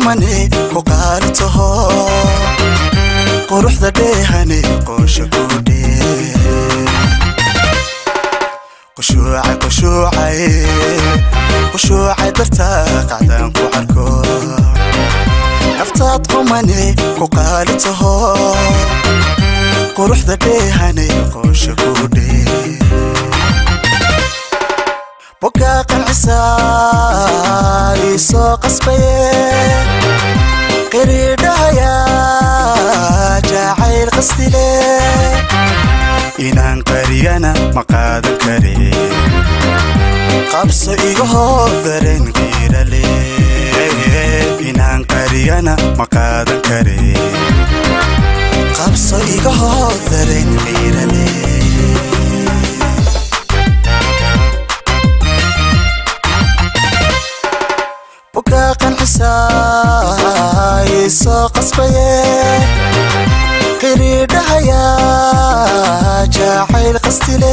qumane ku qaali taho quruxda dheehane qoosha guudhe qushuucay qushuucay qushuucay dartaa qacdaan ku arko naftaad qumane ku qaali taho quruxda dheehane qoosha guudhe bogaa qancisaa ii soo qasbaye qiriidhahaya jacayl qastile inaan qariyana ma qaadan kare qabso iga hoo dareen qiirale inaan qariyana ma qaadan kare qabso iga hoo dareen qiirale bogaa qancisaa ii soo qasbaye qiriidhahaya jacayl qastile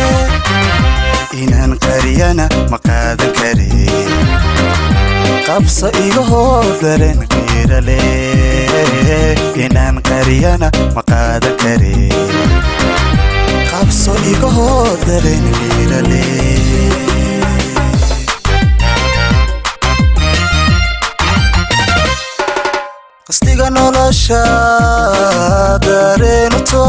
inaan qariyana ma qaadan kare qabso iga hoo dareen qiirale inaan qariyana ma qaadan kare qabso iga hoo dareen qiirale qastiga nolosha dareenuto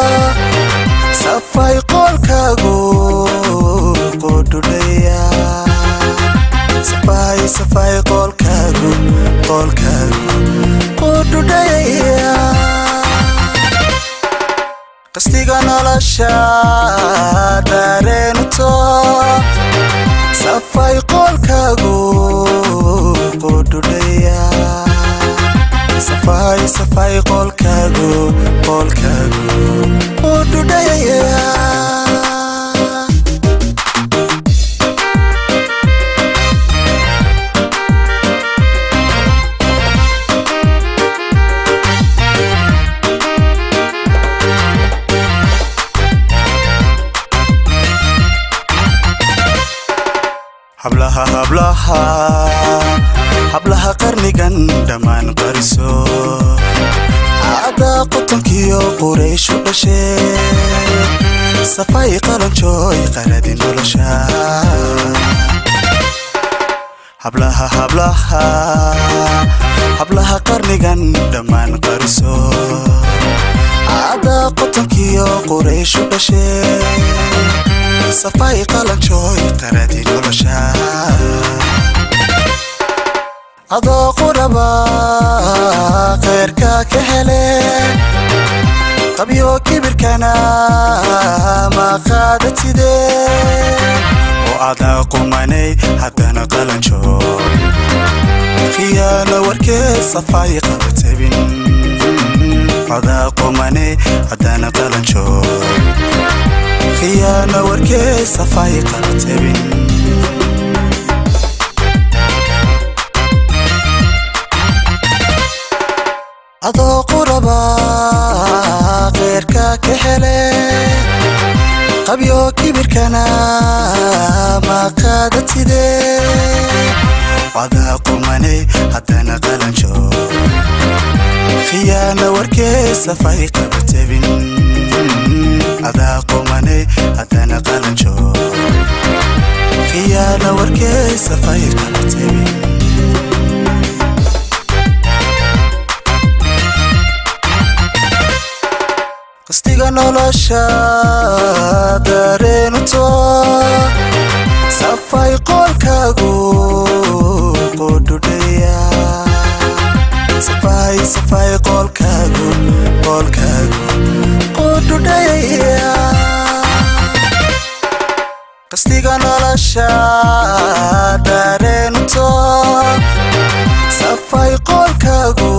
safay qolkaagu qudhudhaya safay safay qolkaagu qolkaagu qudhudhaya qastiga nolosha dareenuto safay qolkaagu qudhudhaya safay safay qolkaagu qolkaagu u dhudhaya hablaha hablaha hablaha qarnigan dhammaan qariso caada qotonkiyo qurayshu dhashee safay qalanjooy qaladi nolosha hablaha hablaha hablaha qarnigan dhammaan qariso caada qotonkiyo qurayshu dhashee safay qalanjooy qaladi nolosha adoo quraba kheyrka ka hele qabyo kibirkana ma qaadatide oo adaa qumanay haddana qalanjo khiyaano warkee safay qabatabin adaa qumanay haddana qalanjo khiyaano warkee safay qabatabin adoo quraba kheyrka ka hele qabyo kibirkana ma qaadatide wadaa qumanay haddana qalanjo khiyaano warkee safay qabatabin adaa qumanay haddana qalanjo khiyaano warkee safay qabatabin qastiga nolosha dareenuto safay qolkaagu qudhudhaya safay safay qolkaagu qolkaagu qudhudhaya qastiga nolosha dareenuto safay qolkaagu